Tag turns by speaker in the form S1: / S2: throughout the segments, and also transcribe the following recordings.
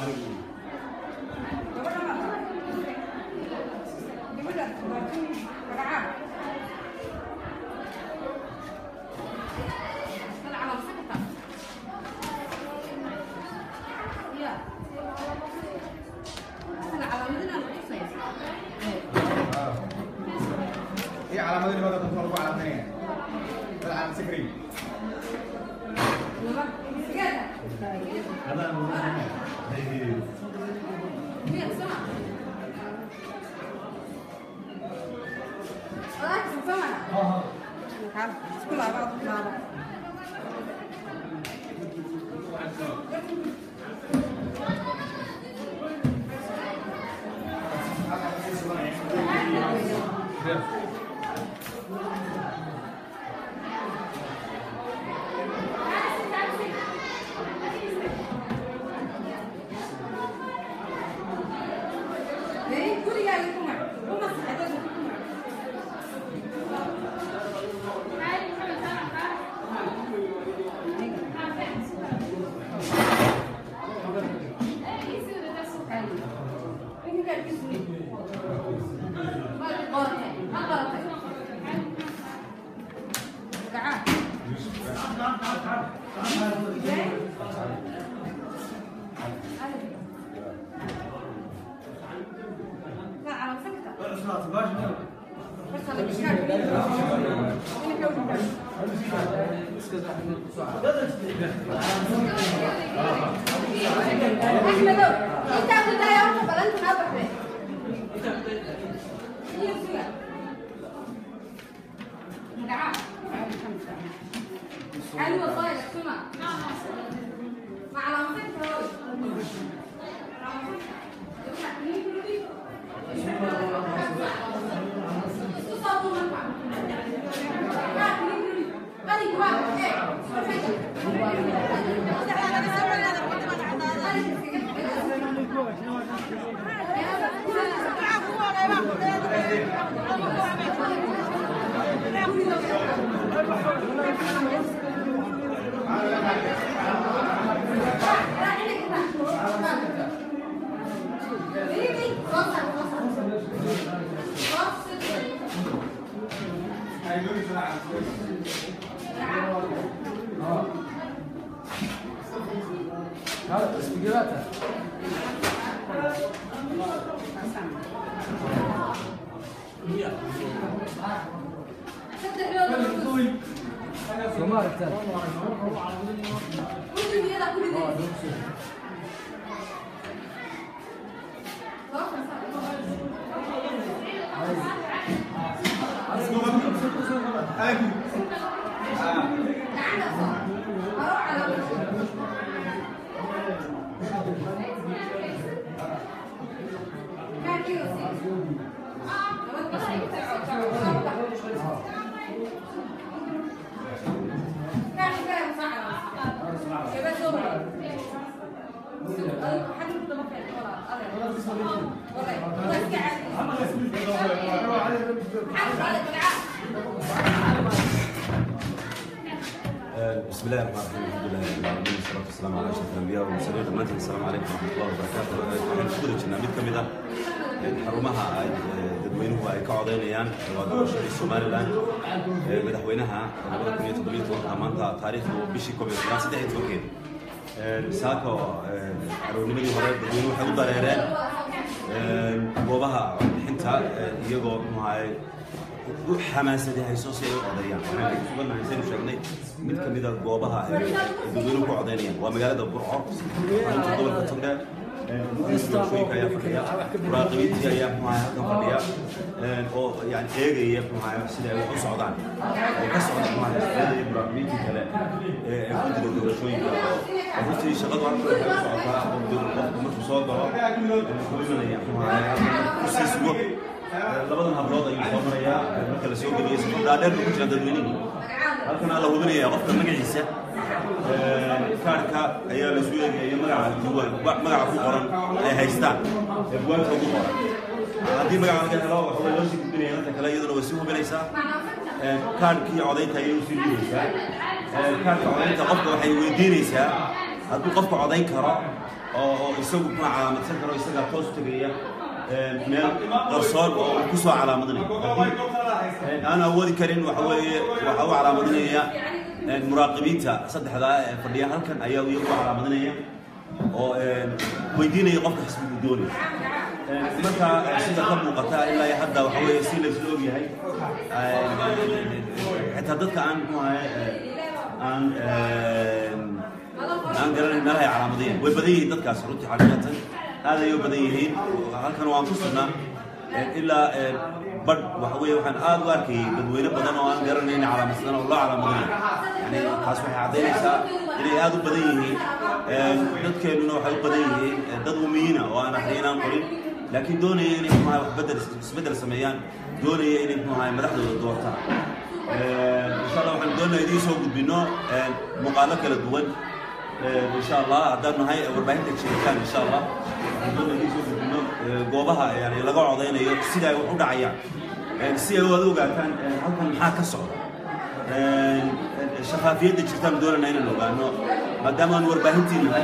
S1: Iya alamat ini bakal tumpul gua alamatnya. Alamat screen. Ada alamatnya.
S2: Sekolah apa? Sekolah Jadi, kuliah itu mah, rumah saja itu mah. Ini kan di sini. Balik orang, apa orang? Kaan. لا على سكتة بس على مشكلة ini kau bukan. Ahmed, kita sudah yang kebalan kenapa sih? Iya sudah. Enggak. حلو والله يا سمع مع العنصر
S3: هذا سبيكراتها سمار الثاني
S4: بسم الله الرحمن الرحيم الحمد لله رب العالمين والصلاه والسلام على اشرف الانبياء والمرسلين dhammaantiin السلام عليكم ورحمه الله وبركاته waxaan ku guda jirnaa mid ka mid ah xarumaha ay dadweynuhu ay ka codeynayaan waa doorashadii somalilan ee madaxweynaha labada kun iyo toddobiyo tobanka maanta taariikhdu bishii koob iyo toban saddex iyo tobankeed saako aroornimadii hore dadweynuhu waxay u dareereen goobaha bixinta iyagoo muxuahay u xamaasaday hayso si ay u codeeyaan waxaan ku sugannahay saynu sheegnay mid ka mid a goobaha ay dadweynuhu ku codeynayaan waa magaalada burco xarunta gobolka togdheer doorashooyinka ayaa fadhiya muraaqibiintii ayaa muxuahay halkan fadhiya oo yani eegaya muxuahay sida ay wax u socdaan oo ka socda muxuahay shaqada iyo muraaqibiintii kale ee ee ku jira doorashooyinka runtii shaqadu halkan waxay u socotaa qofku markuu soo galo wuxuu imanaya muxuahay halkan kusii sugo labadan hablood ayuu soo marayaa marka la soo geliyo safar dhaadheer buu ku jira dadweynihii halkan aa la hubinaya qofka magaciisa kaarhka ayaa la isu eegaya magaca diiwaan magaca ku qoran ay haystaan ee buwaanka ugu qoran haddii magaca laga helo waxa way loo sii gudbinaya dadka kale iyaduna way sii hubinaysaa kaarhkii codaynta ayay usii dhiibaysaa kaarhka codaynta qofka waxay weydiinaysaa hadduu qofka codayn karo oo oo isagu kuna calaamadsan karo isagaa toos tegaya meel qarsoon oo uu kusoo calaamadinayo aan awoodi karin waxa weeye waxa u calaamadinaya muraaqibiinta saddexdaa ee fadhiya halkan ayaa iyagu calaamadinaya oo weydiinaya qofka xisbigu doonaya marka sida ka muuqata ilaa iyo hadda waxa weeye si la isla ogyahay xitaa dadka aan muxuu ahay aan aan garanayn meelaha ay calaamadiyeen way badan yihiin dadkaas runtii xaqiiqatan aad ayay u badan yihiin halkan waan ku sugnaa ilaa badh waxa weeye waxaan aad u arkayay dadweyne badan oo aan garanayn calaamadsadan oo loo calaamadinayo yani taas waxay caddaynaysaa inay aad u badan yihiin dadkeennuna waxay u badan yihiin dad umiyiina oo aan akhriyin aan qorin laakiin doonaya inay muxuaha wax bedel isbeddel sameeyaan doonaya inay muxuaha madaxdooda doortaan insha allah waxaan doonaya idiin soo gudbino muuqaalo kala duwan insha allah haddaan nahay warbaahinta jiritaan insha allah waxaan doonaya idiin soo gudbino goobaha yani laga codaynayo sida ay wax u dhacayaan si ay wada ogaataan halkan maxaa ka socda shafaafiyadda jirtaan doonana inaan ogaano maadaama aan warbaahintii nahay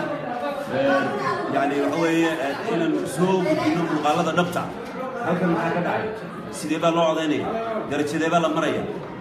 S4: yani waxa weeye inaan soo gudbino muuqaalada dhabta halkan maxaa ka dhacay sidee baa loo codaynaya darajadee baa la maraya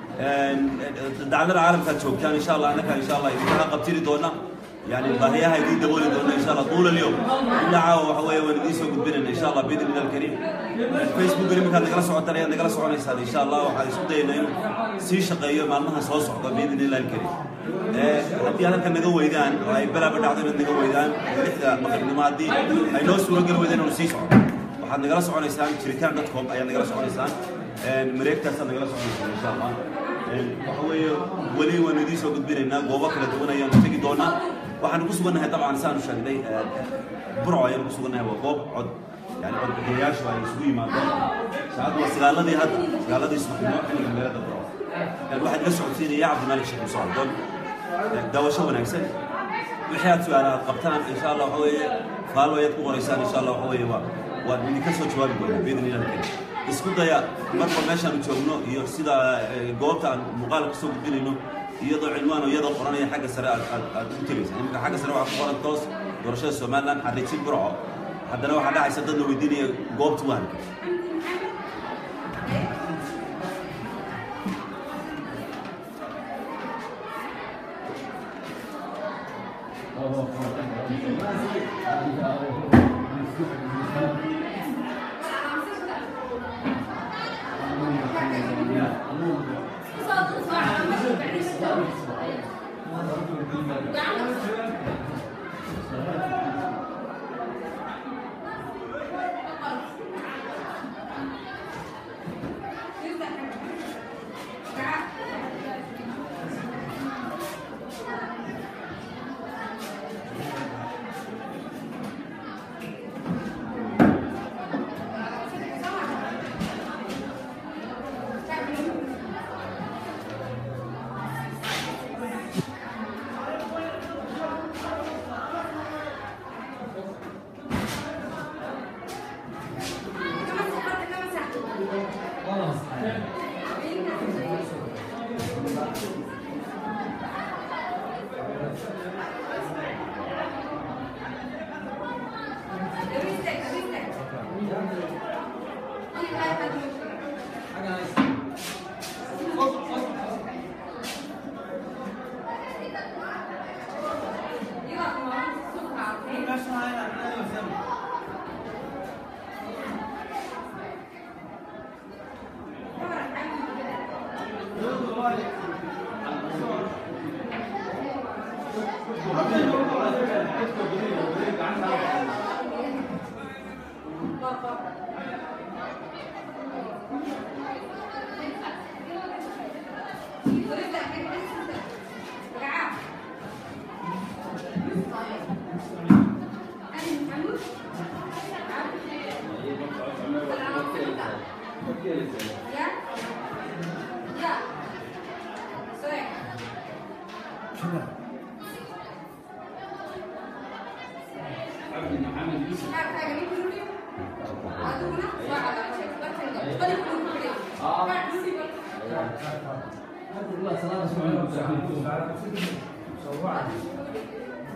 S4: dacdada caalamkaad joogtaan insha allah annaka insha allah idinkaha qabtiri doona يعني باهيها يدي دبولي دونا ان شاء الله طول اليوم الا عاو وحوي وندي سو غدبنا ان شاء الله باذن الله الكريم الفيسبوك اللي مكان نقرا سو تريان نقرا سو ان شاء الله waxaa isku dayna in si shaqeeyo maalmaha soo socda باذن الله الكريم ee hadii halka naga weydaan oo ay balaba dhacdo in naga weydaan lixda maqrinimaadii ay noo suuro gal weydaan oo sii socdo waxaad nagala soconaysaan jiritaan.com ayaa nagala soconaysaan mareegtaasaad nagala soconaysaan insha allah waxa weeye weli waan idiin soo gudbinaynaa goobo kala duwan ayaanu tegi doonaa waxaan ku sugannahay dabcan saanu sheegnay burco ayaan ku sugannahay waa goob cod yani codbixiyayaashu ay isugu yimaadeen saacaddu waa sagaaladii hadda sagaaladii subaxnimo xilliga magaalada burco waxaad ila socodsiinaya cabdimalik sheekh muuse cabdoon daawasho wanaagsan wixii aad su-aala aad qabtaan insha allah waxa weeye faallo ayaad ku qoraysaan insha allah waxa weeye waa waan idinka soo jawaabi doonaa biidni illahi karim isku daya marba meeshaanu joogno iyo sida goobta aan muuqaal kasoo gudbinayno iyadoo cilmaan iyadoo qoranaya xagga sare aad aad aad ugu tegaysa iminka xagga sare waxaa ku qoran toos doorashada somaliland xariijin burco haddana waxaa dhacaysa dad la weydiinaya goobta wahanka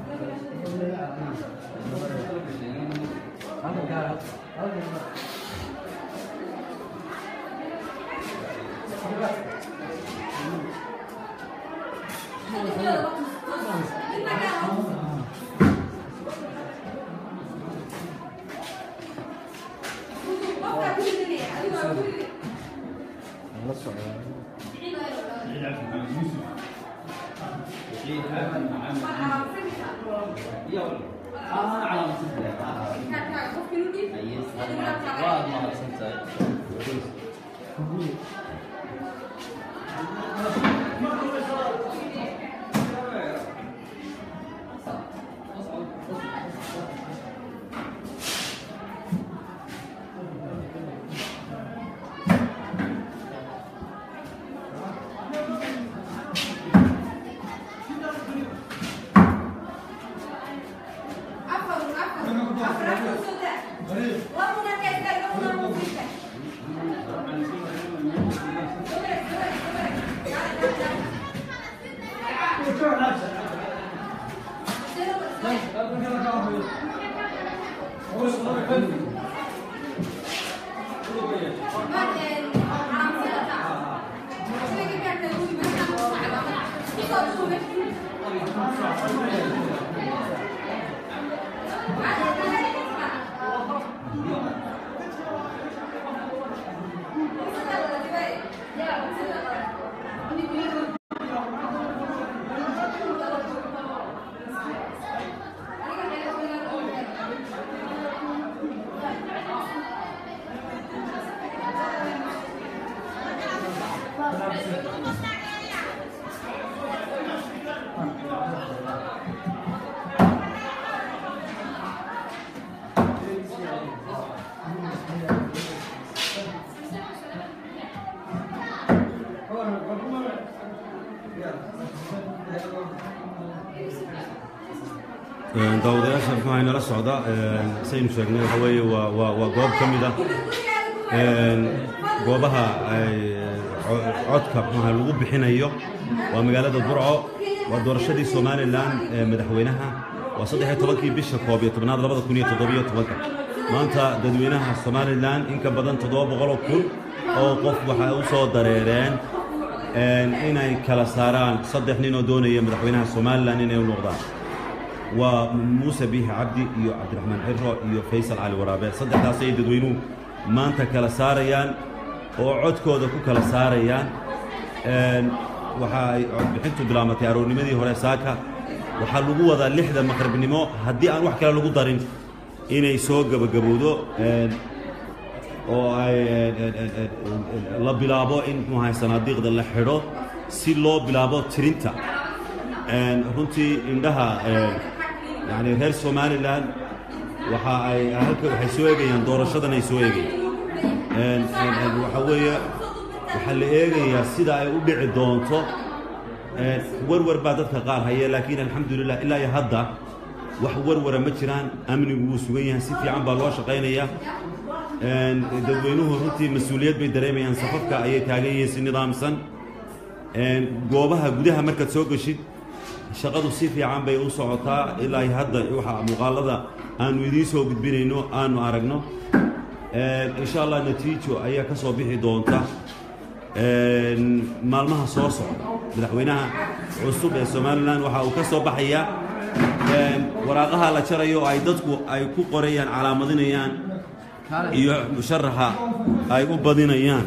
S4: daawadayaasha muxuu ahay nala socda saynu sheegnay waxa weeye waa waa waa goob ka mid ah goobaha ay codka muxuu ahay lagu bixinayo waa magaalada burco waa doorashadii somalilan ee madaxweynaha waa saddex iyo tobankii bisha koob iyo tobnaad labada kun iyo toddobiyo tobanka maanta dadweynaha somalilan in ka badan toddoba boqoloo kun oo qof waxay u soo dareereen inay kala saaraan saddex nin oo doonaya madaxweynaha somalilan inay u noqdaan waa muuse biixi cabdi iyo cabdiraxmaan xiro iyo faysal cali waraabe saddexdaas ay dadweynuhu maanta kala saarayaan oo codkooda ku kala saarayaan waxa ay codbixintu bilaamatay aroornimadii hore saaka waxaa lagu wadaa lixda maqribnimo haddii aan wax kale lagu darin inay soo gebagabowdo oo ay la bilaabo in muxuahay sanaadiiqda la xidho si loo bilaabo tirinta runtii indhaha yani reer somalilan waxa ay halka waxay soo eegayaan doorashadan ay soo eegayaan waxa weeye waxaa la eegayaa sida ay u dhici doonto warwar baa dadka qaar haya laakiin alxamdulilah ilaa iyo hadda wax warwara ma jiraan amnigu wuu sugan yahay si fiican baa loo shaqaynayaa dadweynuhu runtii mas-uuliyad bay dareemayaan safafka ayay taagan yihiin si nidaamsan goobaha gudaha markaad soo geshid shaqadu si fiican bay u socotaa ilaa iyo hadda waxa muuqaalada aanu idiin soo gudbinayno aanu aragno insha allah natiijo ayaa ka soo bixi doonta maalmaha soo socda madaxweynaha cusub ee somalilan waxa uu ka soo baxayaa waraaqaha la jarayo oo ay dadku ay ku qorayaan calaamadinayaan iyo musharaxa ay u badinayaan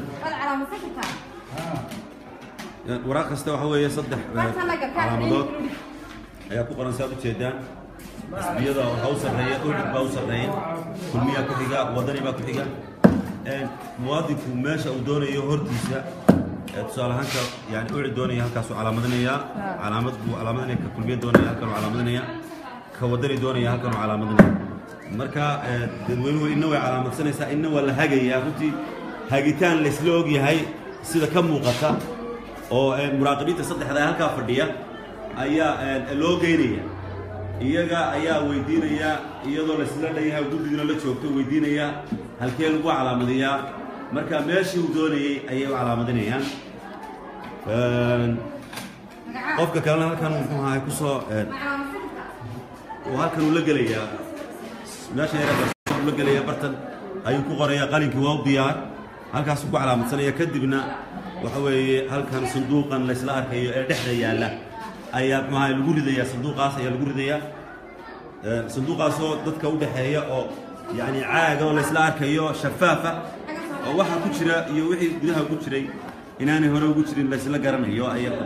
S4: waraaq kasta waxa weeye saddex calaamadood ayaa ku qoran saad ujeedaan xisbiyada waxaa u sarreeya udhig baa u sarreeya kulmiyaa ku xiga wadani baa ku xiga muwaadinku meesha uu doonayo hortiisa tusaale ahaanka yani uci doonaya halkaasuu calaamadinayaa calaamad buu calaamadinaya ka kulmiya doonaya halkanuu calaamadinaya ka wadani doonaya halkanuu calaamadinaya marka dadweynuhu inna way calaamadsanaysaa inna waa la hagayaa runtii hagitaan laysla og yahay sida ka muuqata oo muraaqibiinta saddexda halkaa fadhiya ayaa loo geynaya iyaga ayaa weydiinaya iyadoo laysla dhanyahay guddiguna la joogto weydiinaya halkee lagu calaamadiyaa marka meeshii uu doonayey ayay u calaamadinayaan qofka kalena halkan muxuu ahay kusoo oo halkan uu la gelayaa meesha yaraa uu la gelayaa bartan ayuu ku qorayaa qalinkii waa u diyaar halkaasuu ku calaamadsanaya kadibna waxa weeye halkan sanduuqan laysla arkayo ee dhexda yaalla ayaa maxaa lagu ridayaa sanduuqaas ayaa lagu ridayaa Ee, sanduuqaasoo dadka u dhexeeya oo yacni caaga oo laysla arkayo shafaafa oo waxa ku jira iyo wixii gudaha ku jiray inaanay hore ugu jirin laysla garanayo ayaga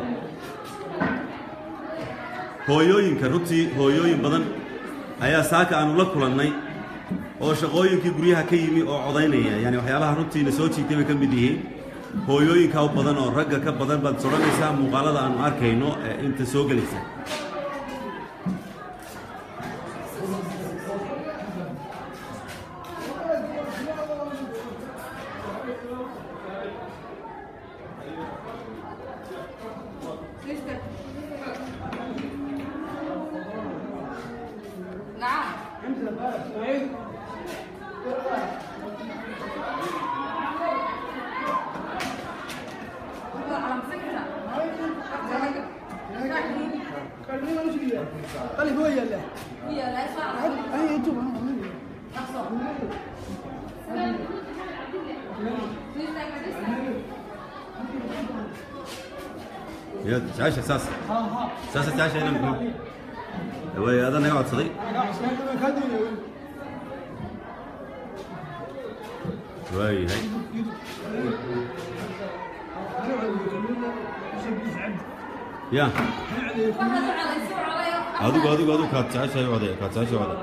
S4: hooyooyinka runtii hooyooyin badan ayaa saaka aanu la kulannay oo shaqooyinkii guryaha ka yimi oo codaynaya yani waxyaabaha runtiina soo jiitay bay ka mid yihiin hooyooyinka u badan oo ragga ka badan baad sodhanaysaa muuqaalada aanu arkayno ee inta soo gelaysa
S2: نعم على مسكتها
S5: قال هو يلا
S2: هي لا يسمع
S5: اي انتم
S4: يا تعيش اساس اساس تعيش هنا محمود هذا انا قاعد صديق وي هي يا adigu adigu adigu kaad jeceshahay wade kaad jeceshahay wade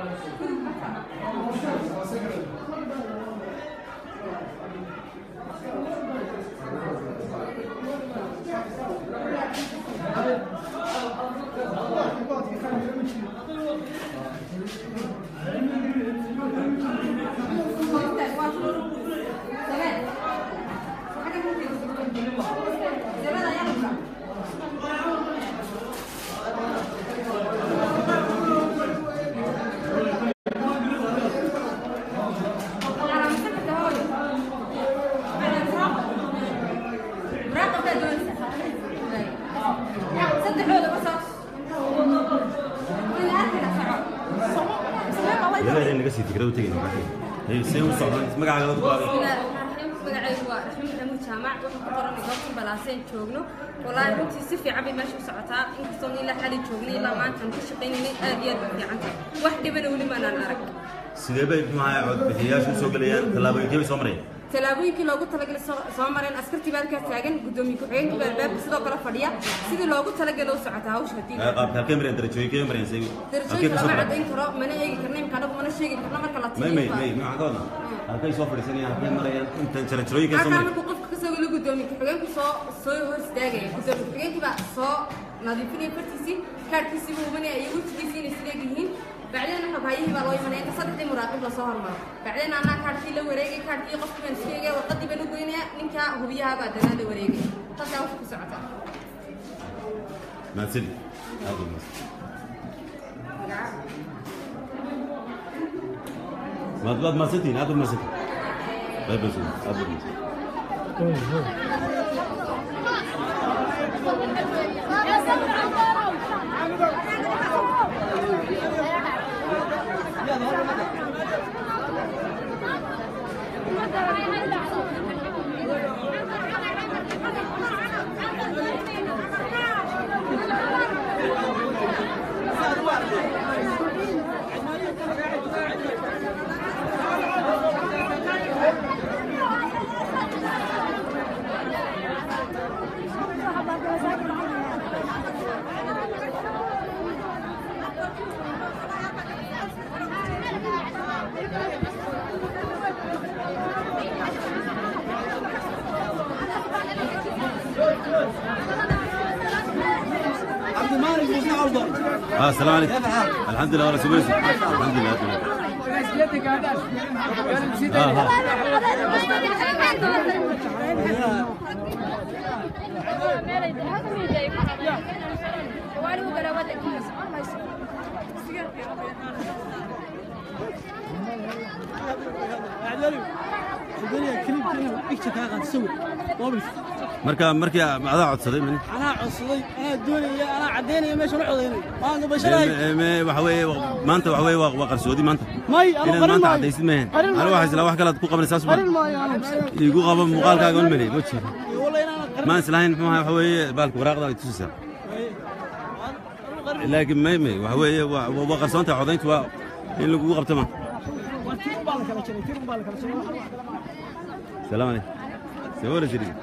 S4: يلا اللي قصدي تقدر تجي هي سوي صعب اسمع على الغرب
S6: magacaygu waa raxmi maxamuud jaamac waxaan ku qoranay goobta balaaseen joogno walaahi runtii si fiican bay meesha u socotaa inkastoon ilaa xali joognay ilaa maanta aan ka shaqaynaynay aad iyo aad bay fiican tahay wax dhibana weli maanaan arag
S4: sidee bay maxaa cod bixiyaashu soo galayaan tallaabooyinkee bay soo marayaan
S6: tallaabooyinkii loogu talagalay soo soo mareen askartii baa halkaas taagan guddoomiye ku-xigeenkii baa albaabka sidoo kale fadhiya sidii loogu talagalay u socotaa hawsha haddii
S4: qaabka halkee marayaan darajooyinkee marayaan say halkee
S6: darajooyinka
S4: ka soo
S6: lama
S4: marayaan
S6: cadayn karo mana eegi karna imka anagu mana sheegi karna marka la
S4: may may may
S6: tiriyo
S4: maxaa ka wadnaa halkay soo fadhiisanayaan halkee marayaan intan jarajarooyinkee soo
S6: halkaa
S4: marayaan
S6: markuu qofka kasoo galo guddoomiye ku-xigeenku soo soo hor istaagaya guddoomiye ku-xigeenkii baa soo nadiifinaya fartiisii kaadhkiisii buu hubanaya iyo wejigiisii inay sileeg yihiin bacdeen waxa baayihii baa loo imanaya inta saddexdii muraaqib lasoo hormaro bacdeen anaa kaadhkii la wareegay kaadhkii qofkii baan sheegaya warqadii baan u goynaya ninkaa hubiyaha baa danaa la wareegay taasaa hawsha ku socota
S4: mahadsan aad u mahadsan maad maad mahadsantihiin aad u mahadsantihiin qayb baa sugan aad u mahadsan
S5: عبد المالك مسلم افضل
S4: اه السلام عليكم الحمد لله ولا سويسي الحمد لله الحمد لله
S5: يدك هذا
S4: اه ها
S5: doonaya klibkana picture kaa qaad sawir mobilka
S4: marka markii adaa codsaday man
S5: anaa codsaday anaa doonaya anaa caddaynaya meesha la codaynay maanta basharahay
S4: waxa weeye maanta waxa weeye waa waa qarsoodi maanta
S5: may anu
S4: inaad
S5: qarin
S4: maanta
S5: maayo
S4: caddaysid maahan
S5: qarin
S4: anigu
S5: maayo
S4: waxaa isla wax kalaad ku qabanaysaa
S5: qarin
S4: suban
S5: maayo anu
S4: igu qabo muuqaalkaaga on meley ma jiro
S5: walla inaan qarin
S4: maan islahayn muxuu ahaa waxa weeye baalka waraaqda ay tusaysaa laakiin may may waxa weeye waa waa- waa qarsoontahay codayntu waa in lagugu qabto ma
S5: waa tir baa la kala jaray tir baa la kala jaray
S4: salaam aleykum see wara jirin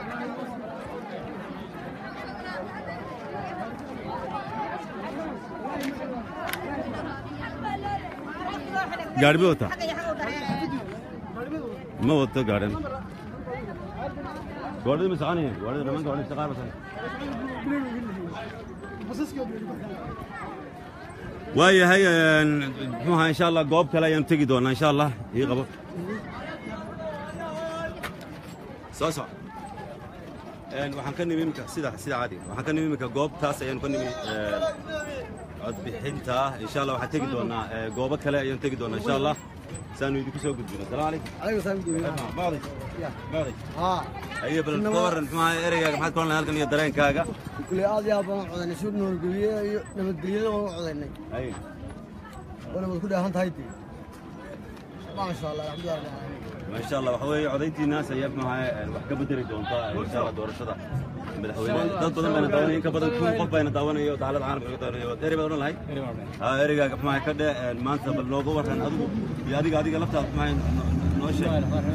S4: gaari ma wataa ma wato gaadhan gaadhida ma soconayaan gaadhida dhammaan gaadhida shaqaar basan waayahay een, muxuu ahaa insha allah goob kale ayaan tegi doonaa insha allah ii qabo soo soco Een, waxaan ka nimi iminka sida sida caadiga waxaan ka nimi iminka goobtaas ayaan ka nimi een, codbixinta insha allah waxaan tegi doonaa ee, goobo kale ayaan tegi doonaa insha allah saanu idinku soo gudbino asalaamu calaykum
S5: adiga saaxiibkii
S4: bacdi bacdi
S5: ha
S4: ayo bal ka waran muxuu ahaa ereygaaga maxaad ka odhan lahay halkan iyo dareenkaaga
S5: kule aad iyo aad baan u codaynay shuur nabadgelye iyo nabadgelyada waan u codaynay
S4: Ayo.
S5: wana wad ku dheehan tahay dee maasha allah alxamdulilah rabbil caalamiin
S4: ما شاء الله waxaa weeye codayntiinaas ayaa maxaa wax ka bedeli doontaa insha Allah doorashada madaxweyne dad badan bayna daawanaya in ka badan kun qof bayna daawanayo daalada caalamka ka daawanayo eri baad oran lahay ha erigaaga maxaa ka dhe maanta bal nooga waran adigu iyo adiga adiga laftaada maxaa noo sheeg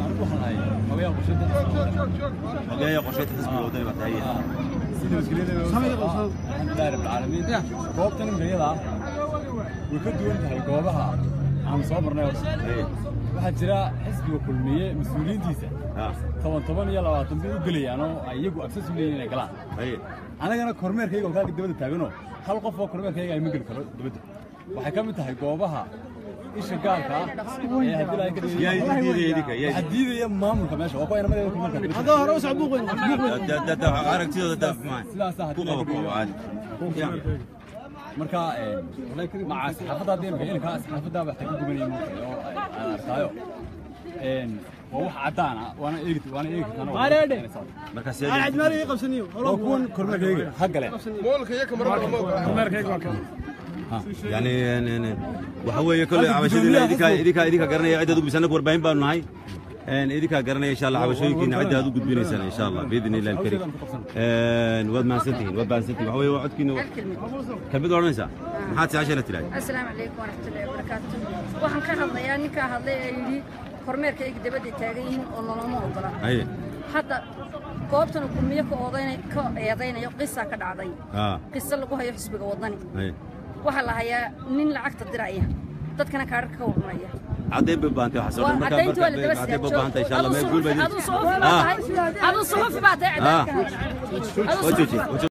S4: ogeeya qorsheynta xisbiga wadani baa tahay
S3: alxamdulilahi rabbilcaalamiin goobtan imriyada way ka duwan tahay goobaha aan soo marnay horta waxaa jira xisbiga kulmiye mas-uuliyiintiisa
S4: ha
S3: toban toban iyo labaatan bay u gelayaan oo ay iyagu agsas u leeyihin inay galaan
S4: haye
S3: anagana kormeerkayga oo kaaga dabada taaganoo hal qof oo kormeerkayga ay ma geli karo dabadda waxay ka mid tahay goobaha isha gaarka ah ee haddii laga ka
S4: yaa idin diidaya idinka yaa
S3: waxaa diidaya maamulka meesha waa kuwa inamadeeda kormeerka
S5: haddoo hore u soc buuqweyn
S4: da da da aragtidooda da maxaa
S3: sidaasaa
S4: ku
S3: haddii
S4: qabo
S3: laga
S4: ku qabo caadi
S3: marka maca saxaafadda haddii imka ilinkaa saxaafaddaa waxta ka gubanaya muuqay oo aan arkaayo waa wax caddaan ah waana eegi waana eegi kartaan
S5: Maareedhe.
S4: marka
S5: aan
S4: see
S5: cadmaali ii qabsaniyo
S3: waa kuwan kormeerkayga ha gale
S4: يعني يعني waxa weeye kole cabashadiina idinka idinka idinka garanaya cid aad u gudbisana warbaahin baanu nahay een idinka garanaya insha Allah cabashooyinkiina cid aad u gudbinaysaan insha Allah باذن الله الكريم een wad maasantihiin wad maasantihiin waxa weeye waa codkiina kamid oranaysa maxaad si cashana tiray
S2: asalaamu calaykum waraxmatullaahi wabarakaatu waxaan ka hadlayaa ninkaa hadlay ee yidhi kormeerkayga dabadda taagan yihiin oo noloma ogola
S4: ay
S2: hadda goobtan kulmiye ka odaynay ka eedaynayo qisaa ka dhacday
S4: ha
S2: qiso lagu hayo xisbiga wadani
S4: ay
S2: waxaa la hayaa nin lacagta diraya dadkana kaadhar ka warranaya
S4: caday babaantay waxa soo
S2: waa
S4: marka
S2: caddayntu waa la daba
S4: caday babaantay insha Allah meel guul
S2: aduu
S4: baydin
S2: suxufi baa tahay aduu suxufi baa tahay caddaynka
S4: wajoji